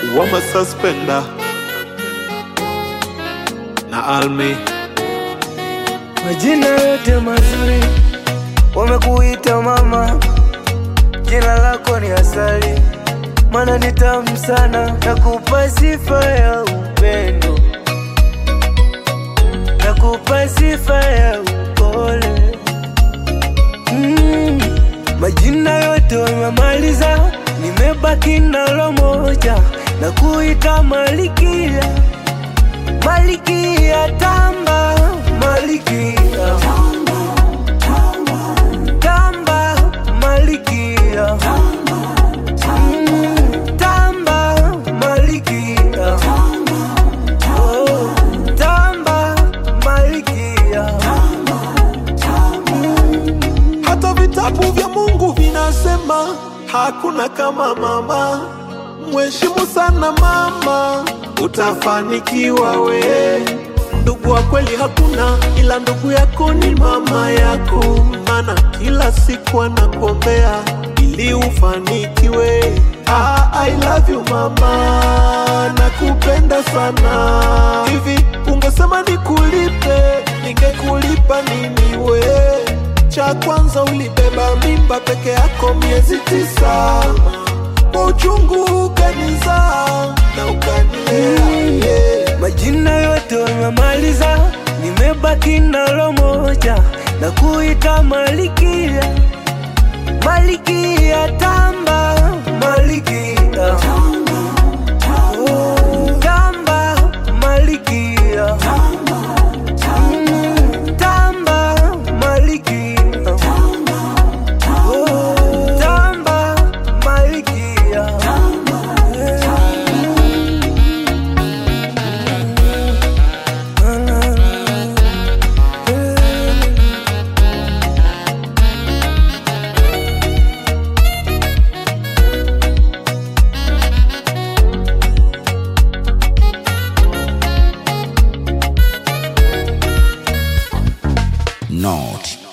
wama suspender na Almi Majina yote mazuri wamekuita mama, jina lako ni asali, mana ni tamu sana, nakupa sifa ya upendo, nakupa sifa ya upole. Mm, majina yote wamemaliza, nimebaki nalo moja, na kuita Malikia, Malikia tamba, Malikia tamba, Malikia Mm, tamba, Malikia Oh, tamba, Malikia hata vitabu vya Mungu vinasema hakuna kama mama. Mheshimu sana mama, utafanikiwa we. Ndugu wa kweli hakuna, ila ndugu yako ni mama yako, maana kila siku anakuombea ili ufanikiwe. Ah, I love you mama, nakupenda sana. Hivi ungesema nikulipe, ningekulipa nini we? Cha kwanza ulibeba mimba peke yako miezi tisa, kwa uchungu ukanizaa na ukanilea yeah. Majina yote wamemaliza, nimebaki nalo moja, na kuita Malikia, Malikia tamba, Malikia Oh, tamba, Malikia Mm, tamba, Malikia Oh, tamba, Malikia Not